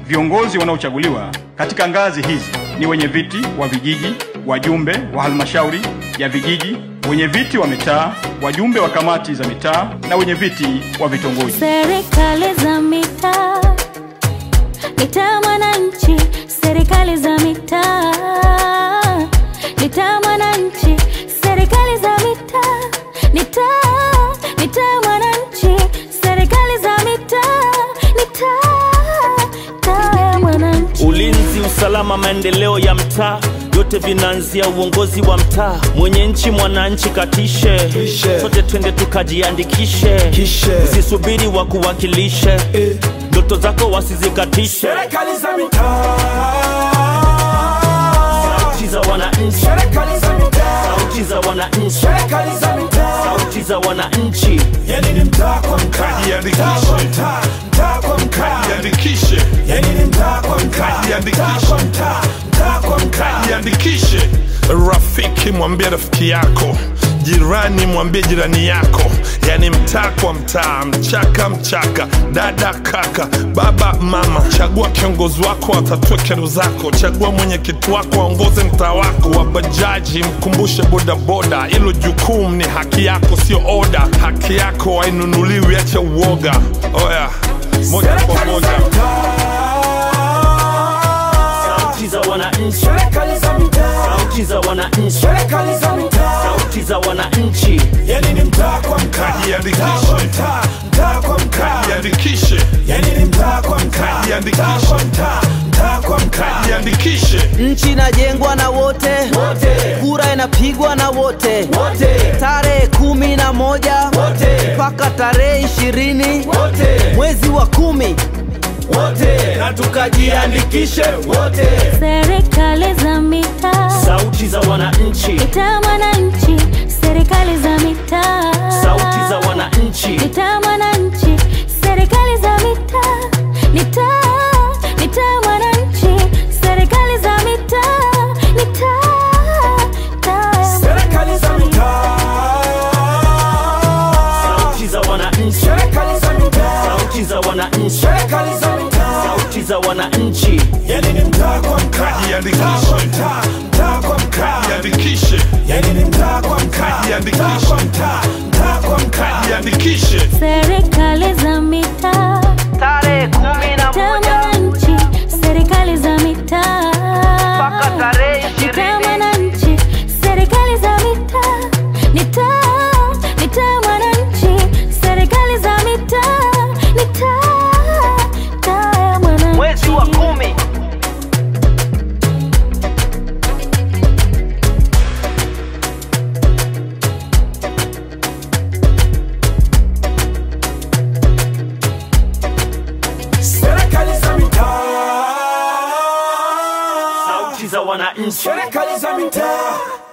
viongozi wanaochaguliwa katika ngazi hizi ni wenye viti wa vijiji, wajumbe wa halmashauri ya vijiji, wenye viti wa mitaa, wajumbe wa kamati za mitaa na wenye viti wa vitongoji. Serikali za mitaa, mitaa mwananchi, serikali za mitaa, mitaa mwananchi, serikali za mitaa, mitaa, mitaa mwananchi, serikali za mitaa, mitaa, mitaa ya mwananchi. Ulinzi, usalama, maendeleo ya mtaa yote vinaanzia uongozi wa mtaa. Mwenye nchi mwananchi katishe, Tishe. sote twende tukajiandikishe, Kishe. usisubiri wakuwakilishe, ndoto zako wasizikatishe. Serikali za mitaa, Sauti za wananchi, serikali za mitaa, sauti za wananchi, serikali za mitaa. sauti za wananchi. Yani ni mtaa kwa mtaa, Kajiandikishe. mtaa kwa mtaa, mtaa kwa mtaa. Jiandikishe, Yani ni mtaa kwa mtaa, Kajiandikishe. mtaa kwa mtaa, mtaa kwa mtaa. jiandikishe. Rafiki mwambie rafiki yako, jirani mwambie jirani yako, yani mtaa kwa mtaa, mchaka mchaka, dada kaka, baba mama. Chagua kiongozi wako atatue kero zako, chagua mwenyekiti wako aongoze mtaa wako. Wa bajaji mkumbushe bodaboda, hilo jukumu ni haki yako, sio oda. Haki yako hainunuliwi, acha uoga. Oya, moja kwa Serikali moja. za mitaa, Sauti za wananchi, serikali za mitaa, sauti za wananchi, serikali za mitaa. sauti za wananchi. Yani ni mtaa kwa mtaa, Kajiandikishe. mtaa kwa mtaa, mtaa kwa mtaa. Jiandikishe, Yani ni mtaa kwa mtaa, Kajiandikishe. mtaa kwa mtaa, mtaa kwa mtaa. jiandikishe. Nchi inajengwa na wote, Wote. kura inapigwa na wote, Wote. tarehe kumi na moja Wote. mpaka tarehe ishirini Wote. mwezi wa kumi. Wote. Na tukajiandikishe wote. Serikali za mitaa, Sauti za wananchi, mitaa mwananchi, serikali za mitaa, sauti za wananchi. mitaa mwananchi, serikali za mitaa, mitaa, mitaa mwananchi, serikali za mitaa, mitaa, mitaa ya Serikali za mitaa. Sauti za wananchi, Serikali za mitaa. sauti za wananchi, Serikali za mitaa. sauti za wananchi. Yani ni mtaa kwa mtaa, Kajiandikishe. mtaa kwa mtaa, mtaa kwa mtaa. Jiandikishe, Yani ni mtaa kwa mtaa, Kajiandikishe. mtaa kwa mtaa, mtaa kwa mtaa. jiandikishe. serikali za mitaa, Tarehe kumi na mitaa moja mwananchi, serikali za mitaa, mpaka tarehe mitaa ishirini mwananchi, serikali za mitaa, mitaa, mitaa mwananchi, serikali za mitaa, mitaa, mitaa ya mwananchi. mwezi wa kumi. Serikali za mitaa. Sauti za wananchi, Serikali za mitaa.